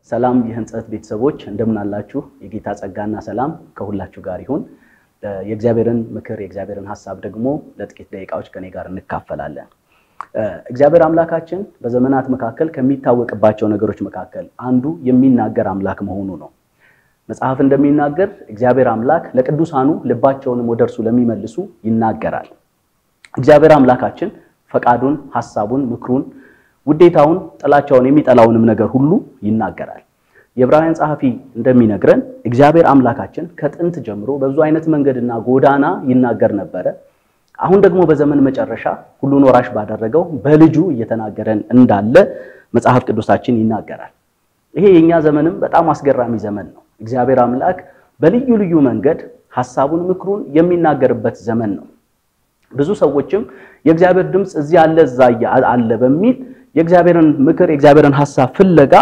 ሰላም የህንጸት ቤተሰቦች እንደምን አላችሁ? የጌታ ጸጋና ሰላም ከሁላችሁ ጋር ይሁን። የእግዚአብሔርን ምክር የእግዚአብሔርን ሀሳብ ደግሞ ለጥቂት ደቂቃዎች ከኔ ጋር እንካፈላለን። እግዚአብሔር አምላካችን በዘመናት መካከል ከሚታወቅባቸው ነገሮች መካከል አንዱ የሚናገር አምላክ መሆኑ ነው። መጽሐፍ እንደሚናገር እግዚአብሔር አምላክ ለቅዱሳኑ ልባቸውንም ወደ እርሱ ለሚመልሱ ይናገራል። እግዚአብሔር አምላካችን ፈቃዱን፣ ሐሳቡን፣ ምክሩን፣ ውዴታውን፣ ጥላቻውን፣ የሚጠላውንም ነገር ሁሉ ይናገራል። የዕብራውያን ጸሐፊ እንደሚነግረን እግዚአብሔር አምላካችን ከጥንት ጀምሮ በብዙ አይነት መንገድና ጎዳና ይናገር ነበረ። አሁን ደግሞ በዘመን መጨረሻ ሁሉን ወራሽ ባደረገው በልጁ እየተናገረን እንዳለ መጽሐፍ ቅዱሳችን ይናገራል። ይሄ የኛ ዘመንም በጣም አስገራሚ ዘመን ነው። እግዚአብሔር አምላክ በልዩ ልዩ መንገድ ሐሳቡን፣ ምክሩን የሚናገርበት ዘመን ነው። ብዙ ሰዎችም የእግዚአብሔር ድምፅ እዚህ አለ እዛ አለ በሚል የእግዚአብሔርን ምክር የእግዚአብሔርን ሐሳብ ፍለጋ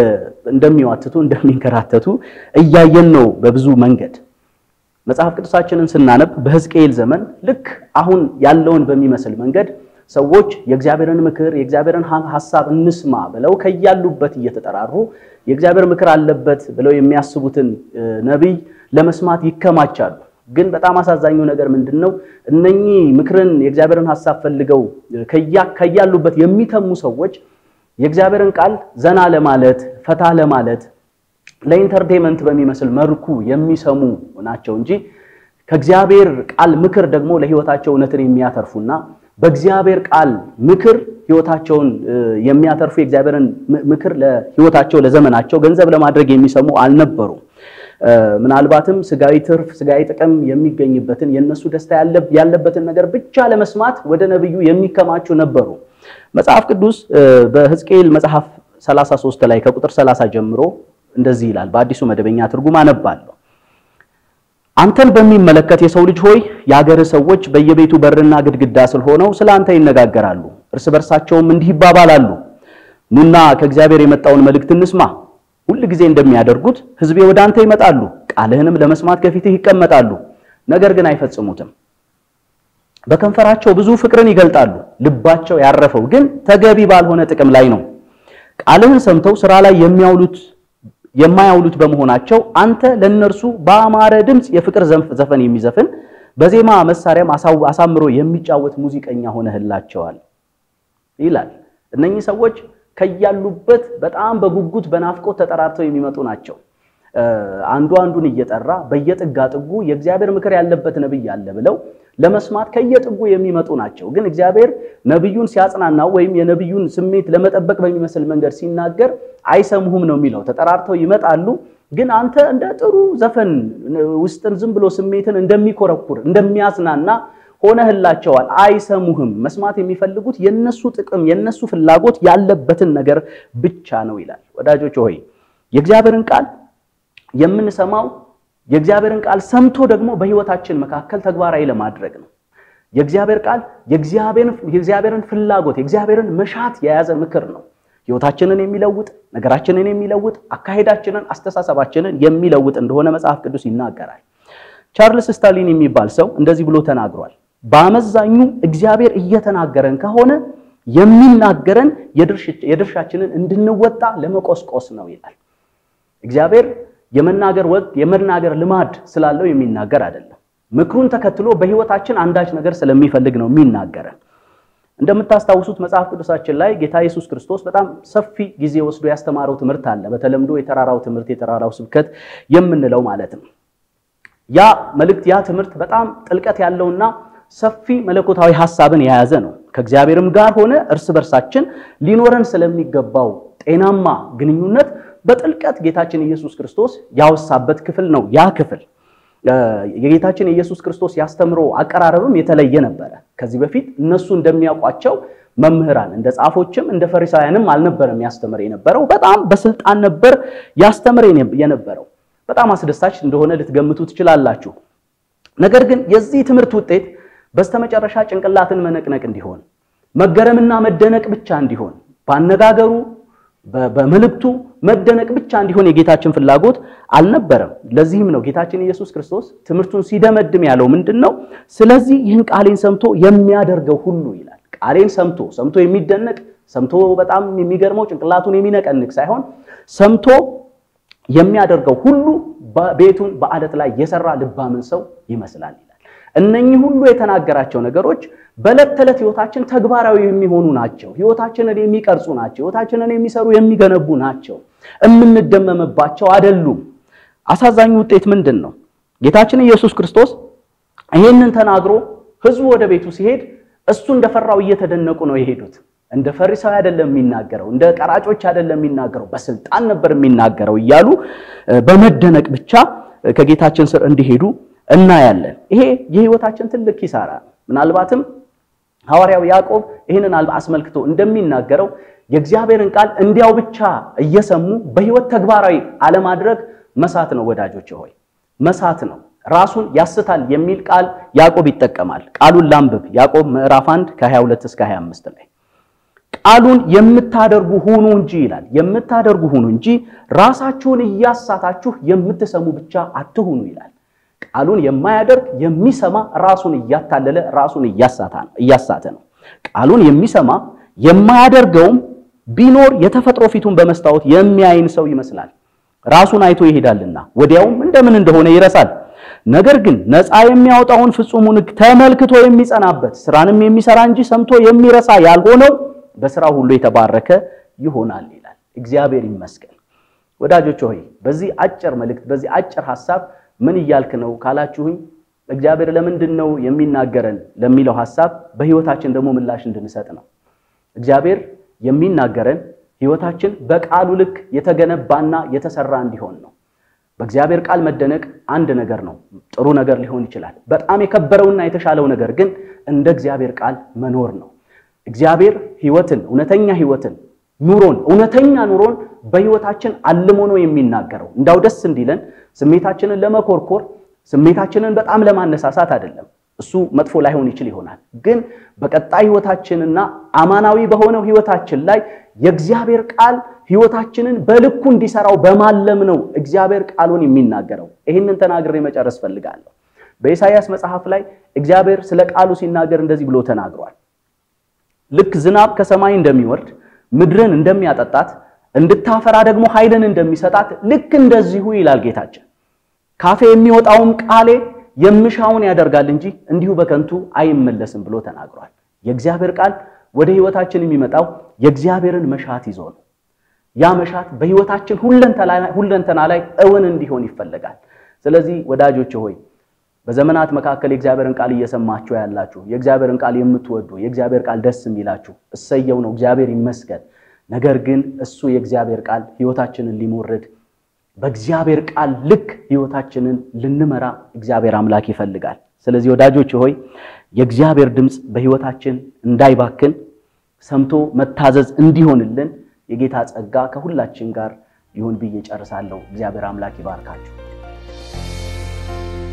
እንደሚዋትቱ እንደሚንከራተቱ እያየን ነው በብዙ መንገድ። መጽሐፍ ቅዱሳችንን ስናነብ በሕዝቅኤል ዘመን ልክ አሁን ያለውን በሚመስል መንገድ ሰዎች የእግዚአብሔርን ምክር የእግዚአብሔርን ሐሳብ እንስማ ብለው ከያሉበት እየተጠራሩ የእግዚአብሔር ምክር አለበት ብለው የሚያስቡትን ነቢይ ለመስማት ይከማቻሉ። ግን በጣም አሳዛኙ ነገር ምንድን ነው? እነኚህ ምክርን የእግዚአብሔርን ሐሳብ ፈልገው ከያሉበት የሚተሙ ሰዎች የእግዚአብሔርን ቃል ዘና ለማለት ፈታ ለማለት ለኢንተርቴንመንት በሚመስል መልኩ የሚሰሙ ናቸው እንጂ ከእግዚአብሔር ቃል ምክር ደግሞ ለሕይወታቸው እውነትን የሚያተርፉና በእግዚአብሔር ቃል ምክር ሕይወታቸውን የሚያተርፉ የእግዚአብሔርን ምክር ለሕይወታቸው ለዘመናቸው ገንዘብ ለማድረግ የሚሰሙ አልነበሩም። ምናልባትም ስጋዊ ትርፍ ስጋዊ ጥቅም የሚገኝበትን የነሱ ደስታ ያለበትን ነገር ብቻ ለመስማት ወደ ነብዩ የሚከማቹ ነበሩ። መጽሐፍ ቅዱስ በሕዝቅኤል መጽሐፍ 33 ላይ ከቁጥር 30 ጀምሮ እንደዚህ ይላል። በአዲሱ መደበኛ ትርጉም አነባለሁ። አንተን በሚመለከት የሰው ልጅ ሆይ የአገርህ ሰዎች በየቤቱ በርና ግድግዳ ስር ሆነው ስለ አንተ ይነጋገራሉ፣ እርስ በርሳቸውም እንዲህ ይባባላሉ፣ ኑና ከእግዚአብሔር የመጣውን መልእክት እንስማ ሁል ጊዜ እንደሚያደርጉት ሕዝቤ ወደ አንተ ይመጣሉ፣ ቃልህንም ለመስማት ከፊትህ ይቀመጣሉ፣ ነገር ግን አይፈጽሙትም። በከንፈራቸው ብዙ ፍቅርን ይገልጣሉ፣ ልባቸው ያረፈው ግን ተገቢ ባልሆነ ጥቅም ላይ ነው። ቃልህን ሰምተው ስራ ላይ የሚያውሉት የማያውሉት በመሆናቸው አንተ ለነርሱ በአማረ ድምፅ የፍቅር ዘፈን የሚዘፍን በዜማ መሳሪያም አሳምሮ የሚጫወት ሙዚቀኛ ሆነህላቸዋል ይላል። እነኚህ ሰዎች ከያሉበት በጣም በጉጉት በናፍቆት ተጠራርተው የሚመጡ ናቸው። አንዱ አንዱን እየጠራ በየጥጋ ጥጉ የእግዚአብሔር ምክር ያለበት ነብይ አለ ብለው ለመስማት ከየጥጉ የሚመጡ ናቸው። ግን እግዚአብሔር ነብዩን ሲያጽናናው ወይም የነብዩን ስሜት ለመጠበቅ በሚመስል መንገድ ሲናገር አይሰሙህም ነው የሚለው። ተጠራርተው ይመጣሉ። ግን አንተ እንደ ጥሩ ዘፈን ውስጥን ዝም ብሎ ስሜትን እንደሚኮረኩር እንደሚያጽናና ሆነህላቸዋል። አይሰሙህም። መስማት የሚፈልጉት የነሱ ጥቅም የነሱ ፍላጎት ያለበትን ነገር ብቻ ነው ይላል። ወዳጆች ሆይ የእግዚአብሔርን ቃል የምንሰማው የእግዚአብሔርን ቃል ሰምቶ ደግሞ በሕይወታችን መካከል ተግባራዊ ለማድረግ ነው። የእግዚአብሔር ቃል የእግዚአብሔርን ፍላጎት የእግዚአብሔርን መሻት የያዘ ምክር ነው። ሕይወታችንን የሚለውጥ ነገራችንን የሚለውጥ አካሄዳችንን፣ አስተሳሰባችንን የሚለውጥ እንደሆነ መጽሐፍ ቅዱስ ይናገራል። ቻርልስ ስታሊን የሚባል ሰው እንደዚህ ብሎ ተናግሯል። በአመዛኙ እግዚአብሔር እየተናገረን ከሆነ የሚናገረን የድርሻችንን እንድንወጣ ለመቆስቆስ ነው ይላል። እግዚአብሔር የመናገር ወቅት የመናገር ልማድ ስላለው የሚናገር አይደለም። ምክሩን ተከትሎ በሕይወታችን አንዳች ነገር ስለሚፈልግ ነው የሚናገረን። እንደምታስታውሱት መጽሐፍ ቅዱሳችን ላይ ጌታ ኢየሱስ ክርስቶስ በጣም ሰፊ ጊዜ ወስዶ ያስተማረው ትምህርት አለ። በተለምዶ የተራራው ትምህርት የተራራው ስብከት የምንለው ማለት ነው። ያ መልእክት ያ ትምህርት በጣም ጥልቀት ያለውና ሰፊ መለኮታዊ ሐሳብን የያዘ ነው። ከእግዚአብሔርም ጋር ሆነ እርስ በርሳችን ሊኖረን ስለሚገባው ጤናማ ግንኙነት በጥልቀት ጌታችን ኢየሱስ ክርስቶስ ያወሳበት ክፍል ነው። ያ ክፍል የጌታችን የኢየሱስ ክርስቶስ ያስተምሮ አቀራረብም የተለየ ነበረ። ከዚህ በፊት እነሱ እንደሚያውቋቸው መምህራን እንደ ጻፎችም እንደ ፈሪሳውያንም አልነበረም ያስተምር የነበረው። በጣም በስልጣን ነበር ያስተምር የነበረው። በጣም አስደሳች እንደሆነ ልትገምቱ ትችላላችሁ። ነገር ግን የዚህ ትምህርት ውጤት በስተመጨረሻ ጭንቅላትን መነቅነቅ እንዲሆን፣ መገረምና መደነቅ ብቻ እንዲሆን፣ ባነጋገሩ በመልእክቱ መደነቅ ብቻ እንዲሆን የጌታችን ፍላጎት አልነበረም። ለዚህም ነው ጌታችን ኢየሱስ ክርስቶስ ትምህርቱን ሲደመድም ያለው ምንድን ነው? ስለዚህ ይህን ቃሌን ሰምቶ የሚያደርገው ሁሉ ይላል። ቃሌን ሰምቶ ሰምቶ የሚደነቅ ሰምቶ በጣም የሚገርመው ጭንቅላቱን የሚነቀንቅ ሳይሆን ሰምቶ የሚያደርገው ሁሉ ቤቱን በአለት ላይ የሰራ ልባምን ሰው ይመስላል ይላል። እነኚህ ሁሉ የተናገራቸው ነገሮች በዕለት ተዕለት ህይወታችን ተግባራዊ የሚሆኑ ናቸው። ህይወታችንን የሚቀርጹ ናቸው። ህይወታችንን የሚሰሩ የሚገነቡ ናቸው። የምንደመምባቸው አይደሉም። አሳዛኙ ውጤት ምንድን ነው? ጌታችን ኢየሱስ ክርስቶስ ይህንን ተናግሮ ህዝቡ ወደ ቤቱ ሲሄድ እሱ እንደፈራው እየተደነቁ ነው የሄዱት። እንደ ፈሪሳዊ አይደለም የሚናገረው፣ እንደ ቀራጮች አይደለም የሚናገረው፣ በስልጣን ነበር የሚናገረው እያሉ በመደነቅ ብቻ ከጌታችን ስር እንዲሄዱ እናያለን። ይሄ የህይወታችን ትልቅ ኪሳራ ነው። ምናልባትም ሐዋርያው ያዕቆብ ይህንን አስመልክቶ እንደሚናገረው የእግዚአብሔርን ቃል እንዲያው ብቻ እየሰሙ በህይወት ተግባራዊ አለማድረግ መሳት ነው። ወዳጆች ሆይ መሳት ነው። ራሱን ያስታል የሚል ቃል ያዕቆብ ይጠቀማል። ቃሉን ላንብብ። ያዕቆብ ምዕራፍ 1 ከ22 እስከ 25 ላይ ቃሉን የምታደርጉ ሁኑ እንጂ ይላል። የምታደርጉ ሁኑ እንጂ ራሳችሁን እያሳታችሁ የምትሰሙ ብቻ አትሁኑ ይላል። ቃሉን የማያደርግ የሚሰማ ራሱን እያታለለ ራሱን እያሳተ ነው። ቃሉን የሚሰማ የማያደርገውም ቢኖር የተፈጥሮ ፊቱን በመስታወት የሚያይን ሰው ይመስላል። ራሱን አይቶ ይሄዳልና ወዲያውም እንደምን እንደሆነ ይረሳል። ነገር ግን ነፃ የሚያወጣውን ፍጹሙን ሕግ ተመልክቶ የሚጸናበት ስራንም የሚሰራ እንጂ ሰምቶ የሚረሳ ያልሆነው በስራው ሁሉ የተባረከ ይሆናል ይላል። እግዚአብሔር ይመስገን። ወዳጆች ሆይ በዚህ አጭር መልእክት በዚህ አጭር ሐሳብ ምን እያልክ ነው ካላችሁኝ፣ እግዚአብሔር ለምንድን ነው የሚናገረን ለሚለው ሐሳብ በህይወታችን ደግሞ ምላሽ እንድንሰጥ ነው። እግዚአብሔር የሚናገረን ህይወታችን በቃሉ ልክ የተገነባና የተሰራ እንዲሆን ነው። በእግዚአብሔር ቃል መደነቅ አንድ ነገር ነው፣ ጥሩ ነገር ሊሆን ይችላል። በጣም የከበረውና የተሻለው ነገር ግን እንደ እግዚአብሔር ቃል መኖር ነው። እግዚአብሔር ህይወትን፣ እውነተኛ ህይወትን፣ ኑሮን፣ እውነተኛ ኑሮን በህይወታችን አልሞ ነው የሚናገረው። እንዳው ደስ እንዲለን ስሜታችንን ለመኮርኮር ስሜታችንን በጣም ለማነሳሳት አይደለም። እሱ መጥፎ ላይሆን ይችል ይሆናል። ግን በቀጣይ ህይወታችንና አማናዊ በሆነው ህይወታችን ላይ የእግዚአብሔር ቃል ህይወታችንን በልኩ እንዲሰራው በማለም ነው እግዚአብሔር ቃሉን የሚናገረው። ይህንን ተናግሬ መጨረስ ፈልጋለሁ። በኢሳይያስ መጽሐፍ ላይ እግዚአብሔር ስለ ቃሉ ሲናገር እንደዚህ ብሎ ተናግሯል። ልክ ዝናብ ከሰማይ እንደሚወርድ ምድርን እንደሚያጠጣት እንድታፈራ ደግሞ ኃይልን እንደሚሰጣት ልክ እንደዚሁ ይላል ጌታችን። ካፌ የሚወጣውም ቃሌ የምሻውን ያደርጋል እንጂ እንዲሁ በከንቱ አይመለስም ብሎ ተናግሯል። የእግዚአብሔር ቃል ወደ ህይወታችን የሚመጣው የእግዚአብሔርን መሻት ይዞ ነው። ያ መሻት በህይወታችን ሁለንተና ላይ እውን እንዲሆን ይፈለጋል። ስለዚህ ወዳጆች ሆይ በዘመናት መካከል የእግዚአብሔርን ቃል እየሰማችሁ ያላችሁ የእግዚአብሔርን ቃል የምትወዱ የእግዚአብሔር ቃል ደስ የሚላችሁ እሰየው ነው፣ እግዚአብሔር ይመስገን። ነገር ግን እሱ የእግዚአብሔር ቃል ህይወታችንን ሊሞርድ በእግዚአብሔር ቃል ልክ ህይወታችንን ልንመራ እግዚአብሔር አምላክ ይፈልጋል። ስለዚህ ወዳጆች ሆይ የእግዚአብሔር ድምፅ በህይወታችን እንዳይባክን ሰምቶ መታዘዝ እንዲሆንልን የጌታ ጸጋ ከሁላችን ጋር ይሁን ብዬ ጨርሳለሁ። እግዚአብሔር አምላክ ይባርካችሁ።